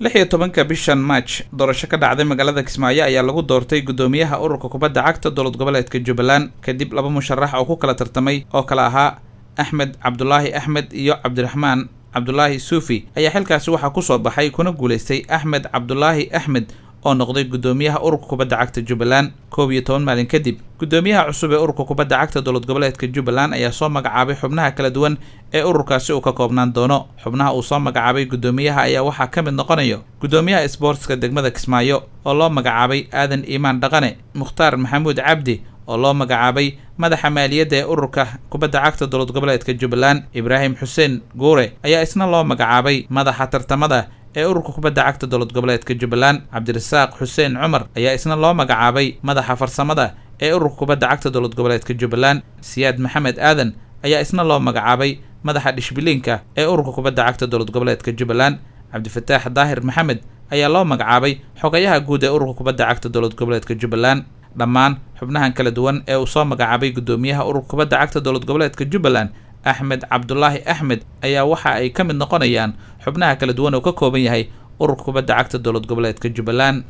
lix iyo tobanka bishan march doorasho ka dhacday magaalada kismaayo ayaa lagu doortay guddoomiyaha ururka kubadda cagta dowlad goboleedka jubbaland kadib laba musharax oo ku kala tartamay oo kale ahaa axmed cabdulaahi axmed iyo cabdiraxmaan cabdulaahi suufi ayaa xilkaasi waxaa kusoo baxay kuna guulaystay axmed cabdulaahi axmed oo noqday guddoomiyaha ururka kubadda cagta jubbaland koob iyo toban maalin kadib guddoomiyaha cusub ee ururka kubadda cagta dowlad goboleedka jubbaland ayaa soo magacaabay xubnaha kala duwan ee ururkaasi uu ka koobnaan doono xubnaha uu soo magacaabay guddoomiyaha ayaa waxaa ka mid noqonayo guddoomiyaha sboortska degmada kismaayo oo loo magacaabay aadan iimaan dhaqane mukhtaar maxamuud cabdi oo loo magacaabay madaxa maaliyadda ee ururka kubadda cagta dowlad goboleedka jubbaland ibraahim xuseen guure ayaa isna loo magacaabay madaxa tartamada ee ururka kubadda cagta dowlad goboleedka jubbaland cabdirasaaq xuseen cumar ayaa isna loo magacaabay madaxa farsamada ee ururka kubadda cagta dowlad goboleedka jubbaland siyaad maxamed aadan ayaa isna loo magacaabay madaxa dhishbiliinka ee ururka kubadda cagta dowlad goboleedka jubbaland cabdifataax daahir maxamed ayaa loo magacaabay xogayaha guud ee ururka kubadda cagta dowlad goboleedka jubbaland dhammaan xubnahan kala duwan ee uu soo magacaabay guddoomiyaha ururka kubadda cagta dowlad goboleedka jubbaland axmed cabdulaahi axmed ayaa waxa ay ka mid noqonayaan xubnaha kala duwan oo ka kooban yahay ururka kubadda cagta dowlad goboleedka jubbaland